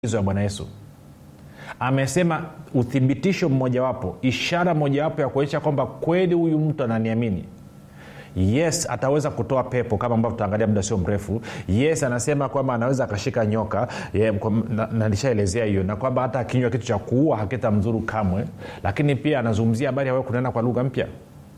maagizo ya bwana yesu amesema uthibitisho mmojawapo ishara mojawapo ya kuonyesha kwamba kweli huyu mtu ananiamini yes ataweza kutoa pepo kama ambavyo tutaangalia muda sio mrefu yes anasema kwamba anaweza akashika nyoka ye, kwa, na, na nishaelezea hiyo na kwamba hata akinywa kitu cha kuua hakitamdhuru kamwe lakini pia anazungumzia habari ya wewe kunena kwa lugha mpya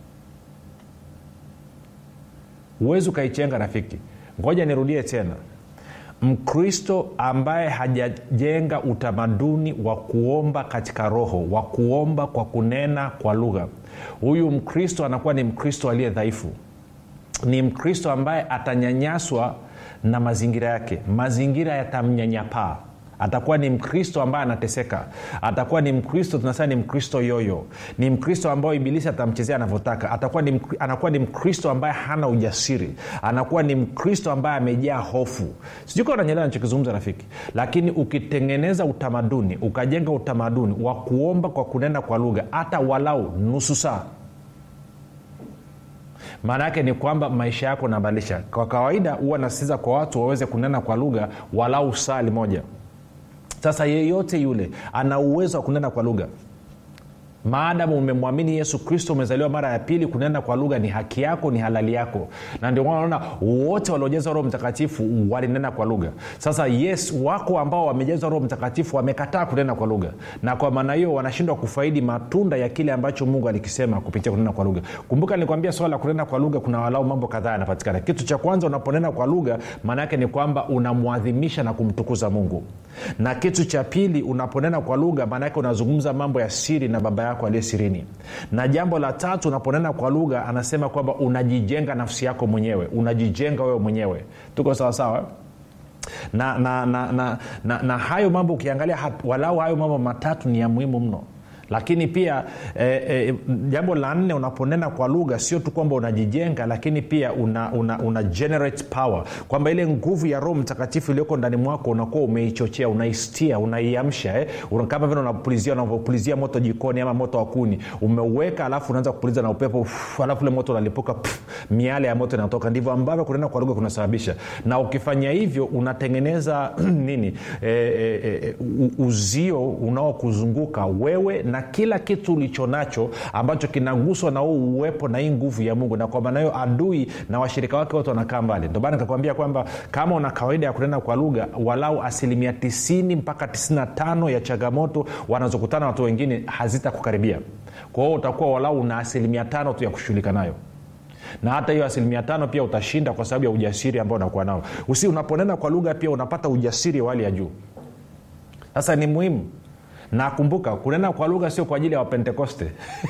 huwezi ukaichenga rafiki ngoja nirudie tena mkristo ambaye hajajenga utamaduni wa kuomba katika roho wa kuomba kwa kunena kwa lugha huyu mkristo anakuwa ni mkristo aliye dhaifu ni mkristo ambaye atanyanyaswa na mazingira yake mazingira yatamnyanyapaa atakuwa ni mkristo ambaye anateseka atakuwa ni mkristo tunasema ni mkristo yoyo ni mkristo ambayo ibilisi atamchezea anavyotaka atakuwa ni, anakuwa ni mkristo ambaye hana ujasiri anakuwa ni mkristo ambaye amejaa hofu sijui kaa unanyelewa nachokizungumza rafiki lakini ukitengeneza utamaduni ukajenga utamaduni wa kuomba kwa kunena kwa lugha hata walau nusu saa maana yake ni kwamba maisha yako nabadilisha kwa kawaida huwa nasikiza kwa watu waweze kunena kwa lugha walau saa limoja sasa yeyote yule ana uwezo wa kunena kwa lugha maadamu umemwamini yesu kristo umezaliwa mara ya pili kunena kwa lugha ni haki yako ni halali yako na ndio naona wote waliojaza roho mtakatifu walinena kwa lugha sasa yes wako ambao wamejaza roho mtakatifu wamekataa kunena kwa lugha na kwa maana hiyo wanashindwa kufaidi matunda ya kile ambacho mungu alikisema kupitia kunena kwa lugha kumbuka nilikwambia swala la kunena kwa lugha kuna walau mambo kadhaa yanapatikana kitu cha kwanza unaponena kwa lugha maana yake ni kwamba unamwadhimisha na kumtukuza mungu na kitu cha pili unaponena kwa lugha maana yake unazungumza mambo ya siri na baba yako aliye sirini na jambo la tatu unaponena kwa lugha anasema kwamba unajijenga nafsi yako mwenyewe unajijenga wewe mwenyewe tuko sawasawa na na, na, na, na na hayo mambo ukiangalia walau hayo mambo matatu ni ya muhimu mno lakini pia eh, eh, jambo la nne unaponena kwa lugha sio tu kwamba unajijenga lakini pia una, una, una generate power kwamba ile nguvu ya roho mtakatifu iliyoko ndani mwako unakuwa umeichochea unaistia unaiamsha eh? Una, kama vile unapulizia unavyopulizia moto jikoni ama moto wa kuni umeuweka alafu unaanza kupuliza na upepo uf, alafu ule moto unalipuka pff, miale ya moto inatoka ndivyo ambavyo kunena kwa lugha kunasababisha na ukifanya hivyo unatengeneza nini e, e, e, uzio unaokuzunguka wewe na kila kitu ulicho nacho ambacho kinaguswa na huu uwepo na hii nguvu ya mungu na kwa maana hiyo adui na washirika wake wote wanakaa mbali ndio maana nikakwambia kwamba kama una kawaida ya kunena kwa lugha walau asilimia 90 mpaka 95 ya changamoto wanazokutana watu wengine hazitakukaribia kwa hiyo utakuwa walau una asilimia tano tu ya kushughulika nayo na hata hiyo asilimia tano pia utashinda kwa sababu ya ujasiri ambao unakuwa nao usi unaponena kwa lugha pia unapata ujasiri wa hali ya juu sasa ni muhimu na kumbuka kunena kwa lugha sio kwa ajili ya wapentekoste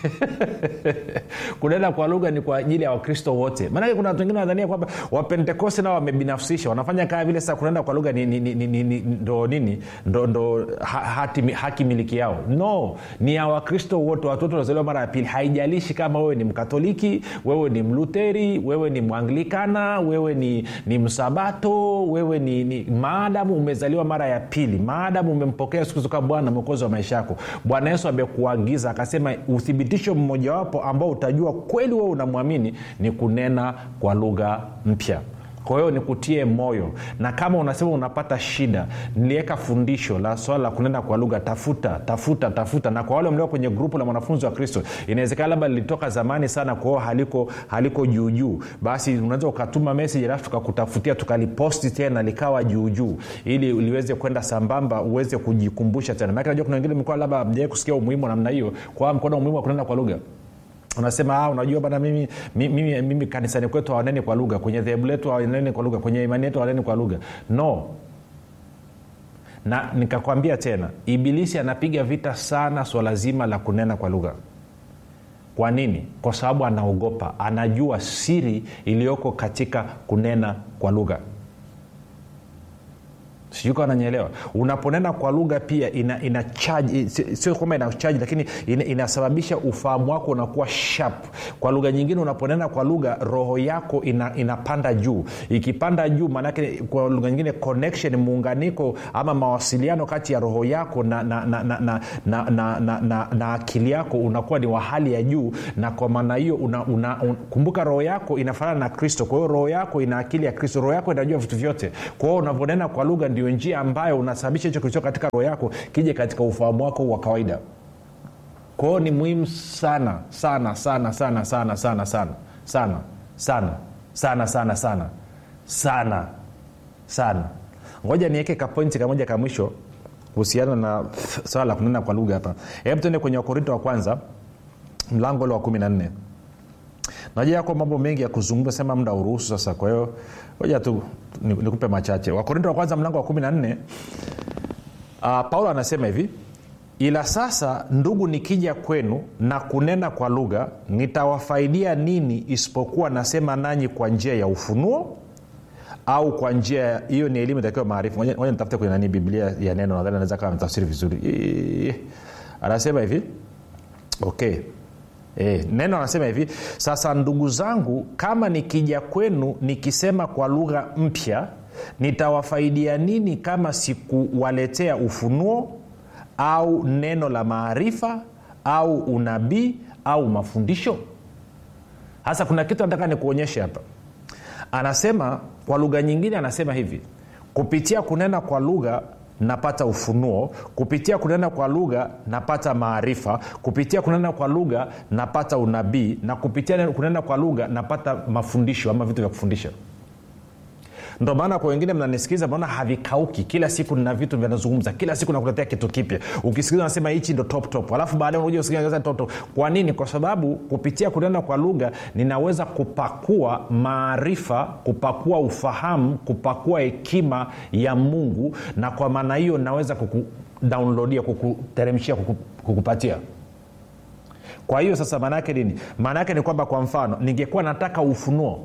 kunena kwa lugha ni kwa ajili ya wakristo wote maanake kuna watu wengine wanadhania kwamba wapentekoste nao wamebinafsisha wanafanya kaa vile sasa kunena kwa lugha ni, ni, ni, ni, ni, ndo nini ndo, ndo ha, hati, haki miliki yao no ni ya wakristo wote watoto wazaliwa mara ya pili haijalishi kama wewe ni mkatoliki wewe ni mluteri wewe ni mwanglikana wewe ni, ni msabato wewe ni, ni maadamu umezaliwa mara ya pili maadamu umempokea yesu kristo kama bwana mwokozi wa maisha yako bwana yesu amekuagiza akasema uthibitisho mmojawapo ambao utajua kweli wewe unamwamini ni kunena kwa lugha mpya kwa hiyo nikutie moyo na kama unasema unapata shida niliweka fundisho la swala la kunena kwa lugha tafuta tafuta tafuta na kwa wale mlio kwenye grupu la mwanafunzi wa kristo inawezekana labda lilitoka zamani sana kwao haliko haliko juujuu basi unaweza ukatuma meseji alafu tukakutafutia tukaliposti tena likawa juujuu ili liweze kwenda sambamba uweze kujikumbusha tena maake najua kuna wengine mlikuwa labda mjawai kusikia umuhimu wa namna hiyo kwa mkono umuhimu wa kunena kwa lugha unasema ah, unajua bana mimi, mimi, mimi kanisani kwetu hawaneni kwa lugha kwenye dhehebu letu hawaneni kwa lugha kwenye imani yetu hawaneni kwa lugha no na nikakwambia tena ibilisi anapiga vita sana swala zima la kunena kwa lugha kwa nini kwa sababu anaogopa anajua siri iliyoko katika kunena kwa lugha sijui kawa nanyelewa unaponena kwa lugha pia ina, ina charge sio kwamba ina charge lakini ina, inasababisha ufahamu wako unakuwa sharp kwa lugha nyingine unaponena kwa lugha roho yako ina, inapanda juu ikipanda juu maanake kwa lugha nyingine connection muunganiko ama mawasiliano kati ya roho yako na, na, na, na, na, na, na, na, na, na akili yako unakuwa ni wa hali ya juu na kwa maana hiyo una, una, un, kumbuka roho yako inafanana na kristo kwa hiyo roho yako ina akili ya kristo roho yako inajua vitu vyote kwa hiyo unavyonena kwa lugha ndio njia ambayo unasababisha hicho kilicho katika roho yako kije katika ufahamu wako wa kawaida kwao ni muhimu sana sana sana sana sana sana sana sana sana sana sana sana sana sana ngoja niweke kapointi kamoja ka mwisho kuhusiana na swala la kunena kwa lugha hapa hebu tuende kwenye wakorinto wa kwanza mlango ule wa kumi na nne najua yako mambo mengi ya kuzungumza sema muda uruhusu sasa kwa hiyo moja tu nikupe machache wakorinto wa kwanza mlango wa kumi na nne uh, paulo anasema hivi ila sasa ndugu nikija kwenu na kunena kwa lugha nitawafaidia nini isipokuwa nasema nanyi kwa njia ya ufunuo au kwa njia hiyo ni elimu itakiwa maarifa moja nitafute kwenye nani biblia ya neno nadhani anaweza kawa mtafsiri vizuri Eee. anasema hivi okay E, neno anasema hivi sasa ndugu zangu kama nikija kwenu nikisema kwa lugha mpya nitawafaidia nini kama sikuwaletea ufunuo au neno la maarifa au unabii au mafundisho hasa kuna kitu nataka nikuonyeshe hapa anasema kwa lugha nyingine anasema hivi kupitia kunena kwa lugha napata ufunuo kupitia kunena kwa lugha napata maarifa kupitia kunena kwa lugha napata unabii na kupitia kunena kwa lugha napata mafundisho ama vitu vya kufundisha ndo maana kwa wengine mnanisikiliza maona havikauki kila siku nina vitu vinazungumza kila siku nakuletea kitu kipya ukisikiliza nasema hichi ndo top top alafu baadae unakuja usikiliza top top kwa nini kwa sababu kupitia kunena kwa lugha ninaweza kupakua maarifa kupakua ufahamu kupakua hekima ya mungu na kwa maana hiyo naweza kukudownloadia kukuteremshia kuku, kukupatia kwa hiyo sasa maana yake nini maana yake ni kwamba kwa mfano ningekuwa nataka ufunuo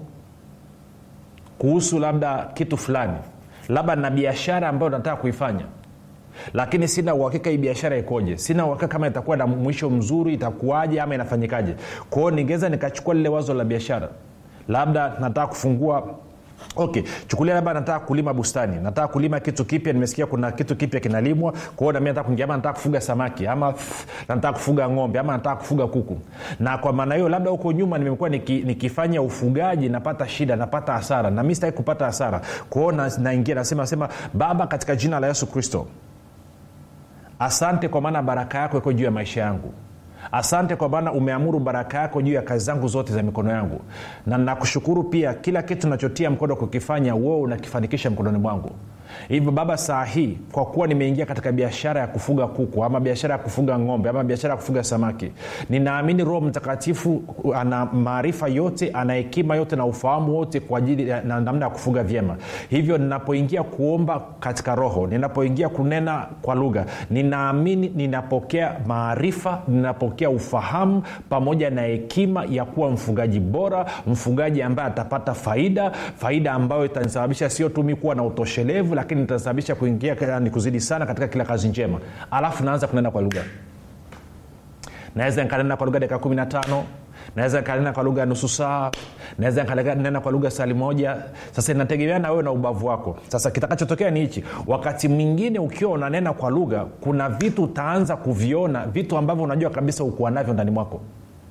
kuhusu labda kitu fulani labda na biashara ambayo nataka kuifanya lakini sina uhakika hii biashara ikoje sina uhakika kama itakuwa na mwisho mzuri itakuwaje ama inafanyikaje kwao ningeweza nikachukua lile wazo la biashara labda nataka kufungua okay chukulia labda nataka kulima bustani nataka kulima kitu kipya nimesikia kuna kitu kipya kinalimwa kwao nami nataka kuingia ama nataka kufuga samaki ama nataka kufuga ng'ombe ama nataka kufuga kuku na kwa maana hiyo labda huko nyuma nimekuwa niki, nikifanya ufugaji napata shida napata hasara na mi sitaki kupata hasara kwao naingia na nasema nasema baba katika jina la yesu kristo asante kwa maana baraka yako iko juu ya maisha yangu asante kwa maana umeamuru baraka yako juu ya kazi zangu zote za mikono yangu na nakushukuru pia kila kitu nachotia mkono kukifanya wewe unakifanikisha mkononi mwangu hivyo baba saa hii kwa kuwa nimeingia katika biashara ya kufuga kuku ama biashara ya kufuga ng'ombe ama biashara ya kufuga samaki ninaamini roho mtakatifu ana maarifa yote ana hekima yote na ufahamu wote kwa ajili na namna ya kufuga vyema hivyo ninapoingia kuomba katika roho ninapoingia kunena kwa lugha ninaamini ninapokea maarifa ninapokea ufahamu pamoja na hekima ya kuwa mfugaji bora mfugaji ambaye atapata faida faida ambayo itanisababisha sio tu mi kuwa na utoshelevu lakini nitasababisha kuingia ni kuzidi sana katika kila kazi njema alafu naanza kunena kwa lugha naweza nikanena kwa lugha dakika kumi na tano naweza nikanena kwa lugha ya nusu saa naweza nikanena kwa lugha sali moja sasa inategemea na wewe na ubavu wako sasa kitakachotokea ni hichi wakati mwingine ukiwa unanena kwa lugha kuna vitu utaanza kuviona vitu ambavyo unajua kabisa ukuwa navyo ndani mwako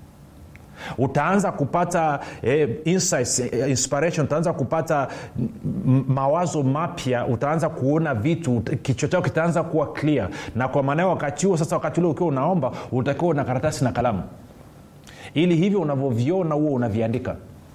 utaanza kupata eh, insights, eh, inspiration utaanza kupata m- mawazo mapya utaanza kuona vitu kichwa chako kitaanza kuwa clear na kwa maana wakati huo sasa wakati ule ukiwa unaomba utakiwa na karatasi na kalamu ili hivyo unavyoviona huo unaviandika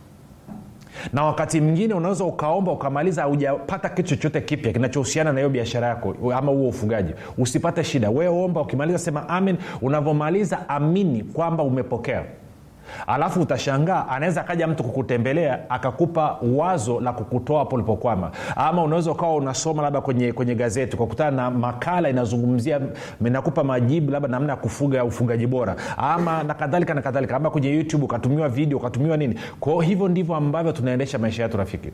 na wakati mwingine unaweza ukaomba ukamaliza haujapata kitu chochote kipya kinachohusiana na hiyo biashara yako ama huo ufugaji usipate shida wewe omba ukimaliza sema amen unavyomaliza amini kwamba umepokea alafu utashangaa anaweza akaja mtu kukutembelea akakupa wazo la kukutoa hapo ulipokwama ama unaweza ukawa unasoma labda kwenye, kwenye gazeti ukakutana na makala inazungumzia inakupa majibu labda namna ya kufuga ufugaji bora ama na kadhalika na kadhalika ama kwenye youtube ukatumiwa video ukatumiwa nini kwao hivyo ndivyo ambavyo tunaendesha maisha yetu rafiki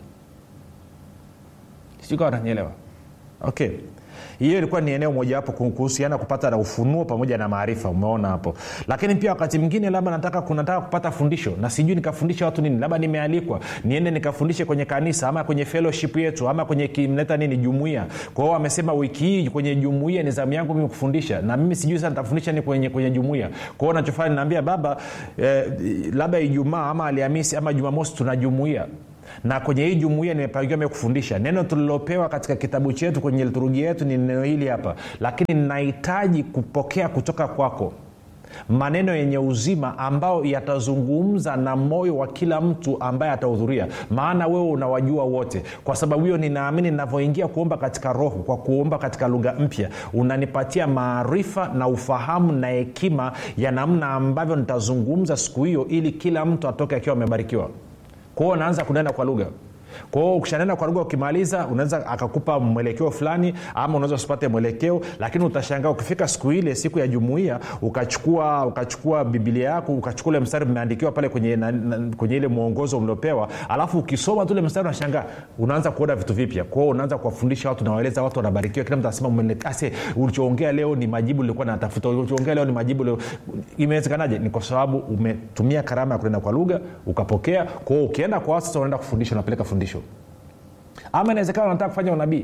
sijui wananyelewa okay hiyo ilikuwa ni eneo mojawapo kuhusiana kupata na ufunuo pamoja na maarifa umeona hapo lakini pia wakati mwingine labda nataka kunataka kupata fundisho na sijui nikafundisha watu nini labda nimealikwa niende nikafundishe kwenye kanisa ama kwenye fellowship yetu ama kwenye kimleta nini jumuia kwa hiyo amesema wiki hii kwenye jumuia ni zamu yangu mimi kufundisha na mimi sijui sasa nitafundisha ni kwenye, kwenye jumuia kwa hiyo nachofanya ninaambia baba eh, labda ijumaa ama alhamisi ama jumamosi tuna jumuia na kwenye hii jumuia nimepangiwa mie kufundisha neno tulilopewa katika kitabu chetu kwenye liturujia yetu ni neno hili hapa lakini nahitaji kupokea kutoka kwako maneno yenye uzima ambayo yatazungumza na moyo wa kila mtu ambaye atahudhuria maana wewe unawajua wote kwa sababu hiyo ninaamini ninavyoingia kuomba katika roho kwa kuomba katika lugha mpya unanipatia maarifa na ufahamu na hekima ya namna ambavyo nitazungumza siku hiyo ili kila mtu atoke akiwa amebarikiwa kwao unaanza kunena kwa lugha kwao ukishanena kwa lugha ukimaliza unaweza akakupa mwelekeo fulani ama unaweza usipate mwelekeo lakini utashangaa ukifika siku ile siku ya jumuia ukachukua ukachukua bibilia yako ukachukua ule mstari umeandikiwa pale kwenye, na, na, kwenye ile mwongozo uliopewa alafu ukisoma tu ule mstari unashangaa unaanza kuona vitu vipya kwao unaanza kuwafundisha watu nawaeleza watu wanabarikiwa kila mtu anasema ase ulichoongea leo ni majibu lilikuwa natafuta ulichoongea leo ni majibu leo imewezekanaje ni kwa sababu umetumia karama ya kunena kwa lugha ukapokea kwao ukienda kwa watu sasa unaenda kufundisha unapeleka fundisho ama inawezekana unataka kufanya unabii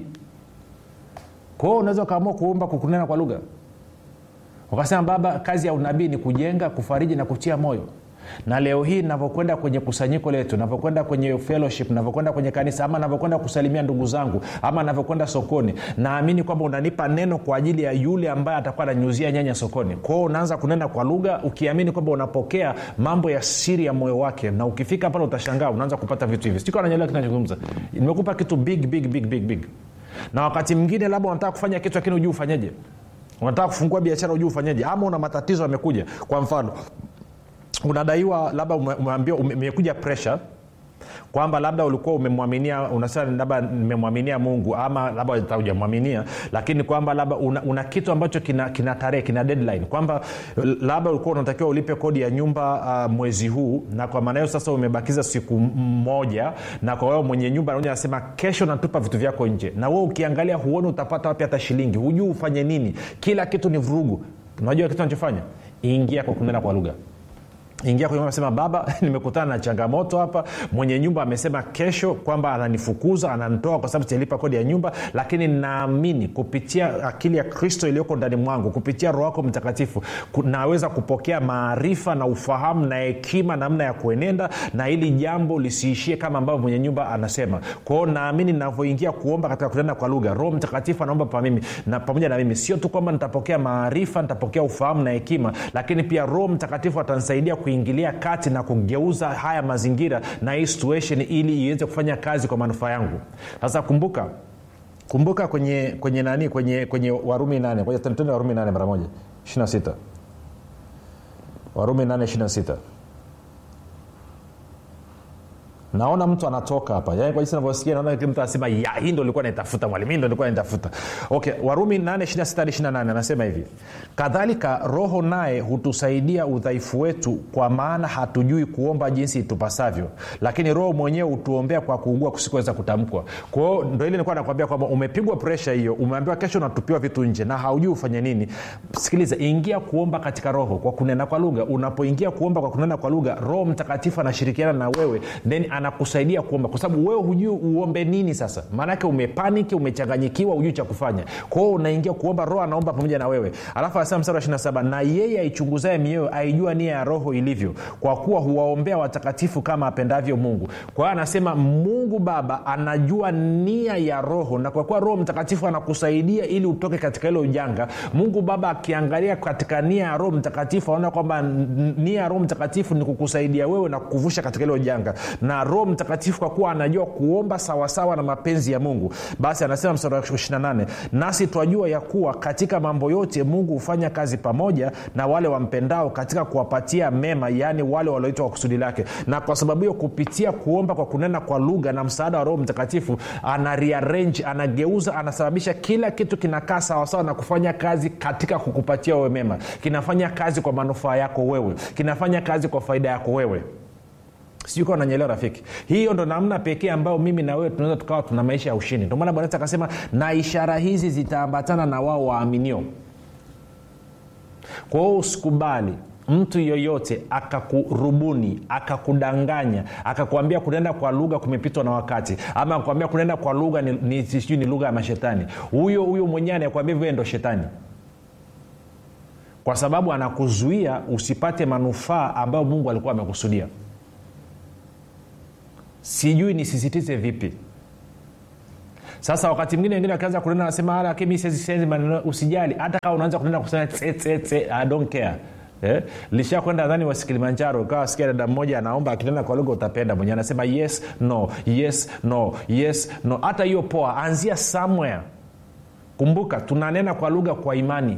kwao unaweza ukaamua kuomba kukunena kwa lugha ukasema baba kazi ya unabii ni kujenga kufariji na kutia moyo na leo hii navyokwenda kwenye kusanyiko letu navyokwenda kwenye fellowship navyokwenda kwenye kanisa ama navyokwenda kusalimia ndugu zangu ama navyokwenda sokoni naamini kwamba unanipa neno kwa ajili ya yule ambaye atakuwa ananyuzia nyanya sokoni kwao unaanza kunena kwa lugha ukiamini kwamba unapokea mambo ya siri ya moyo wake na ukifika pale utashangaa unaanza kupata vitu hivi sikuwa nanyelewa kinachozungumza nimekupa kitu big big big big big na wakati mwingine labda unataka kufanya kitu lakini hujui ufanyeje unataka kufungua biashara hujui ufanyeje ama una matatizo yamekuja kwa mfano unadaiwa labda umeambiwa umekuja pressure kwamba labda ulikuwa umemwaminia unasema labda nimemwaminia mungu ama labda hujamwaminia lakini kwamba labda una, una kitu ambacho kina, kina tarehe kina deadline kwamba labda ulikuwa unatakiwa ulipe kodi ya nyumba uh, mwezi huu na kwa maana hiyo sasa umebakiza siku moja na kwa wao mwenye nyumba anakuja anasema kesho natupa vitu vyako nje na wewe ukiangalia huoni utapata wapi hata shilingi hujui ufanye nini kila kitu ni vurugu unajua kitu anachofanya ingia kwa kunena kwa lugha ingia kwenye sema baba nimekutana na changamoto hapa mwenye nyumba amesema kesho kwamba ananifukuza ananitoa kwa sababu sijalipa kodi ya nyumba lakini naamini kupitia akili ya kristo iliyoko ndani mwangu kupitia roho wako mtakatifu naweza kupokea maarifa na ufahamu na hekima namna ya kuenenda na hili jambo lisiishie kama ambavyo mwenye nyumba anasema kwao naamini navyoingia kuomba katika kunena kwa lugha roho mtakatifu anaomba pa mimi na pamoja na mimi sio tu kwamba nitapokea maarifa nitapokea ufahamu na hekima lakini pia roho mtakatifu atanisaidia kuingilia kati na kugeuza haya mazingira na hii situation ili iweze kufanya kazi kwa manufaa yangu sasa kumbuka kumbuka kwenye kwenye nani kwenye kwenye warumi nane tende warumi nane mara moja ishina sita warumi nane ishina sita naona mtu anatoka hapa yani kwa jinsi navyosikia naona mtu anasema ya hii ndo likuwa naitafuta mwalimu hii ndo likuwa naitafuta okay warumi 8 anasema hivi kadhalika roho naye hutusaidia udhaifu wetu kwa maana hatujui kuomba jinsi itupasavyo lakini roho mwenyewe hutuombea kwa kuugua kusikuweza kutamkwa kwao ndo ile nilikuwa nakwambia kwamba umepigwa presha hiyo umeambiwa kesho unatupiwa vitu nje na haujui ufanye nini sikiliza ingia kuomba katika roho kwa kunena kwa lugha unapoingia kuomba kwa kunena kwa lugha roho mtakatifu anashirikiana na wewe then anakusaidia kuomba kwa sababu wewe hujui uombe nini sasa maanake umepaniki umechanganyikiwa hujui cha kufanya kwao unaingia kuomba roho anaomba pamoja na wewe alafu anasema mstari wa 27 na yeye aichunguzae mioyo aijua nia ya roho ilivyo kwa kuwa huwaombea watakatifu kama apendavyo mungu kwa hiyo anasema mungu baba anajua nia ya roho na kwa kuwa roho mtakatifu anakusaidia ili utoke katika hilo ujanga mungu baba akiangalia katika nia ya roho mtakatifu anaona kwamba nia ya roho mtakatifu ni kukusaidia wewe na kukuvusha katika hilo janga na roho mtakatifu kwa kuwa anajua kuomba sawasawa na mapenzi ya mungu basi anasema mstari wa 28 nasi twajua ya kuwa katika mambo yote mungu hufanya kazi pamoja na wale wampendao katika kuwapatia mema yaani wale walioitwa kwa kusudi lake na kwa sababu hiyo kupitia kuomba kwa kunena kwa lugha na msaada wa roho mtakatifu ana rearrange anageuza anasababisha kila kitu kinakaa sawasawa na kufanya kazi katika kukupatia wewe mema kinafanya kazi kwa manufaa yako wewe kinafanya kazi kwa faida yako wewe sijui kawa nanyelewa rafiki hiyo ndo namna pekee ambayo mimi na wewe tunaweza tukawa tuna maisha ya ushindi ndio maana bwana akasema na ishara hizi zitaambatana na wao waaminio kwa hiyo usikubali mtu yoyote akakurubuni akakudanganya akakwambia kunenda kwa lugha kumepitwa na wakati ama akakwambia kunenda kwa lugha ni, ni, sijui ni lugha ya mashetani huyo huyo mwenyewe anayekwambia vile ndo shetani kwa sababu anakuzuia usipate manufaa ambayo mungu alikuwa amekusudia sijui nisisitize vipi sasa wakati mwingine wengine wakianza kunena nasema lakini siwezi maneno usijali hata kama unaanza kunena kusema tse, tse, tse, I don't care Eh? lisha kwenda nadhani wasi kilimanjaro ukawa sikia dada mmoja anaomba akinena kwa lugha utapenda mwenyewe anasema yes no yes no yes no hata hiyo poa anzia somewhere kumbuka tunanena kwa lugha kwa imani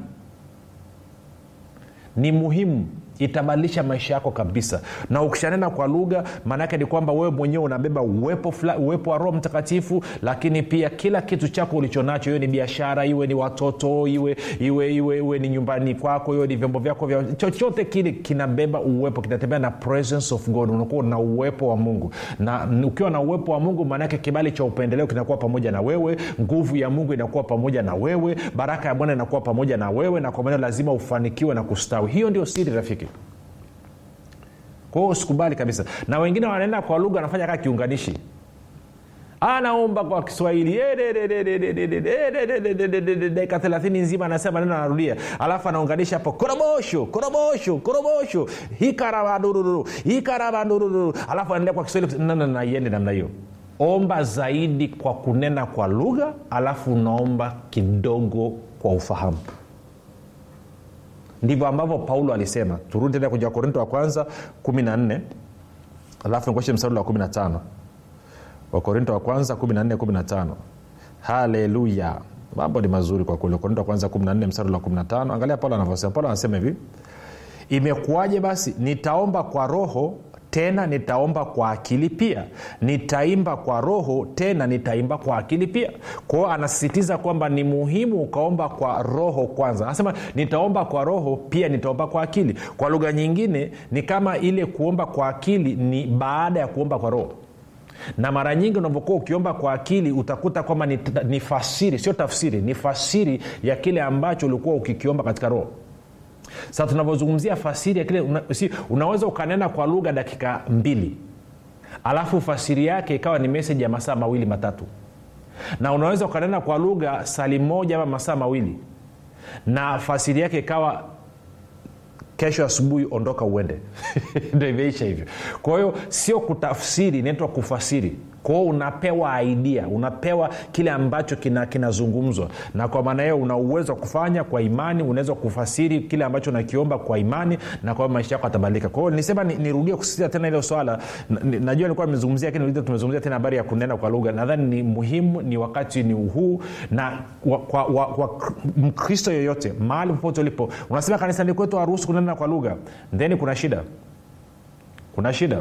ni muhimu itabadilisha maisha yako kabisa na ukishanena kwa lugha maanaake ni kwamba wewe mwenyewe unabeba uwepo, fula, uwepo wa roho mtakatifu lakini pia kila kitu chako ulichonacho iwe ni biashara iwe ni watoto iwe iwe iwe, iwe ni nyumbani kwako iwe ni vyombo vyako vya chochote kile kinabeba uwepo kinatembea na presence of god unakuwa na uwepo wa mungu na ukiwa na uwepo wa mungu maanaake kibali cha upendeleo kinakuwa pamoja na wewe nguvu ya mungu inakuwa pamoja na wewe baraka ya bwana inakuwa pamoja na wewe na kwa maana lazima ufanikiwe na kustawi hiyo ndio siri rafiki kwa hiyo usikubali kabisa na wengine wanaenda kwa lugha wanafanya kaa kiunganishi anaomba kwa kiswahili dakika thelathini nzima anasema neno anarudia alafu anaunganisha hapo korobosho korobosho korobosho hikarabadururu hikarabadururu alafu anaendea kwa kiswahili na iende namna hiyo omba zaidi kwa kunena kwa lugha alafu unaomba kidogo kwa ufahamu ndivyo ambavyo paulo alisema turudi tena kwenye wakorinto wa kwanza 14 alafu nikoshe mstari wa 15 wakorinto wa kwanza 14 15 haleluya mambo ni mazuri kwa kweli wakorinto wa kwanza 14 mstari wa 15 angalia paulo anavyosema paulo anasema hivi imekuwaje basi nitaomba kwa roho tena nitaomba kwa akili pia nitaimba kwa roho tena nitaimba kwa akili pia kwao anasisitiza kwamba ni muhimu ukaomba kwa roho kwanza anasema nitaomba kwa roho pia nitaomba kwa akili kwa lugha nyingine ni kama ile kuomba kwa akili ni baada ya kuomba kwa roho na mara nyingi unavyokuwa ukiomba kwa akili utakuta kwamba ni, ni fasiri sio tafsiri ni fasiri ya kile ambacho ulikuwa ukikiomba katika roho sasa tunavyozungumzia fasiri ya kile una, si, unaweza ukanena kwa lugha dakika mbili alafu fasiri yake ikawa ni meseji ya masaa mawili matatu na unaweza ukanena kwa lugha sali moja ama masaa mawili na fasiri yake ikawa kesho asubuhi ondoka uende ndo imeisha hivyo kwa hiyo sio kutafsiri inaitwa kufasiri kwao unapewa idea unapewa kile ambacho kinazungumzwa kina na kwa maana hiyo una uwezo wa kufanya kwa imani unaweza kufasiri kile ambacho unakiomba kwa imani na kwa maisha yako atabadilika kwa hiyo nisema nirudie ni kusisitiza tena ile swala najua nilikuwa nimezungumzia lakini tumezungumzia tena habari ya kunena kwa lugha nadhani ni muhimu ni wakati ni uhuu na wa, kwa, wa, wa, mkristo yoyote mahali popote ulipo unasema kanisani kwetu haruhusu kunena kwa lugha theni kuna shida kuna shida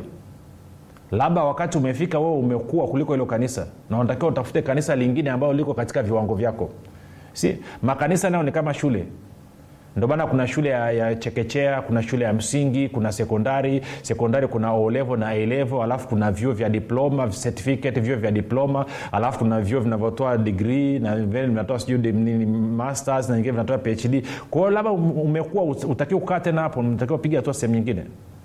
labda wakati umefika wewe umekuwa kuliko hilo kanisa na unatakiwa utafute kanisa lingine ambayo liko katika viwango vyako si makanisa nayo ni kama shule ndio maana kuna shule ya, ya chekechea kuna shule ya msingi kuna sekondari sekondari kuna olevo na elevo alafu kuna vyuo vya diploma certificate vyuo vya diploma alafu kuna vyuo vinavyotoa digrii na vile vinatoa sijui masters na nyingine vinatoa phd kwa hiyo labda umekuwa utakiwa kukaa tena hapo unatakiwa piga hatua sehemu nyingine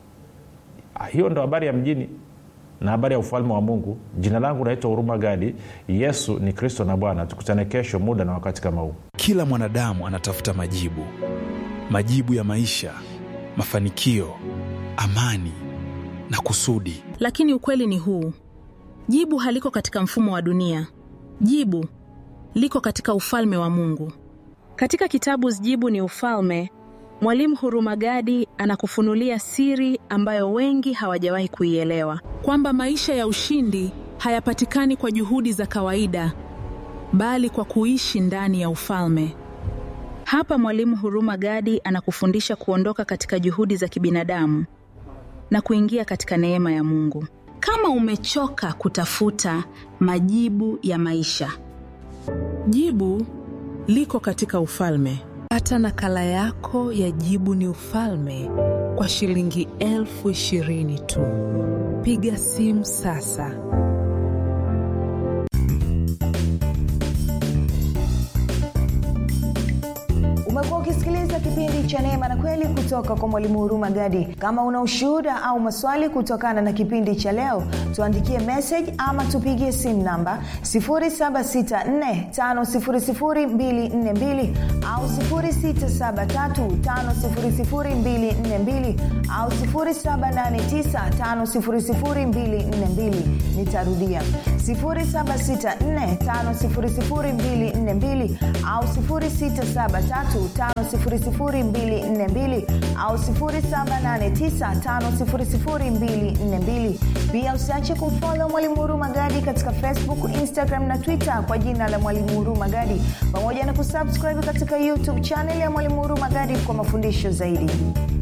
hiyo ndo habari ya mjini na habari ya ufalme wa mungu jina langu naitwa huruma gadi yesu ni kristo na bwana tukutane kesho muda na wakati kama huu kila mwanadamu anatafuta majibu majibu ya maisha mafanikio amani na kusudi lakini ukweli ni huu jibu haliko katika mfumo wa dunia jibu liko katika ufalme wa mungu katika kitabu jibu ni ufalme mwalimu hurumagadi anakufunulia siri ambayo wengi hawajawahi kuielewa kwamba maisha ya ushindi hayapatikani kwa juhudi za kawaida bali kwa kuishi ndani ya ufalme hapa mwalimu huruma gadi anakufundisha kuondoka katika juhudi za kibinadamu na kuingia katika neema ya mungu kama umechoka kutafuta majibu ya maisha jibu liko katika ufalme pata nakala yako ya jibu ni ufalme kwa shilingi elfu ishirini tu piga simu sasa umekuwa ukisikiliza unasikiliza kipindi cha neema na kweli kutoka kwa mwalimu huruma gadi kama una ushuhuda au maswali kutokana na kipindi cha leo tuandikie message ama tupigie simu namba 7645242 au 6735242 au 7895242 nitarudia 7645242 au 6735242 au 7895242 pia usiache kumfolo mwalimu huruma gadi katika facebook instagram na twitter kwa jina la mwalimu huruma gadi pamoja na kusubscribe katika youtube chanel ya mwalimu huruma gadi kwa mafundisho zaidi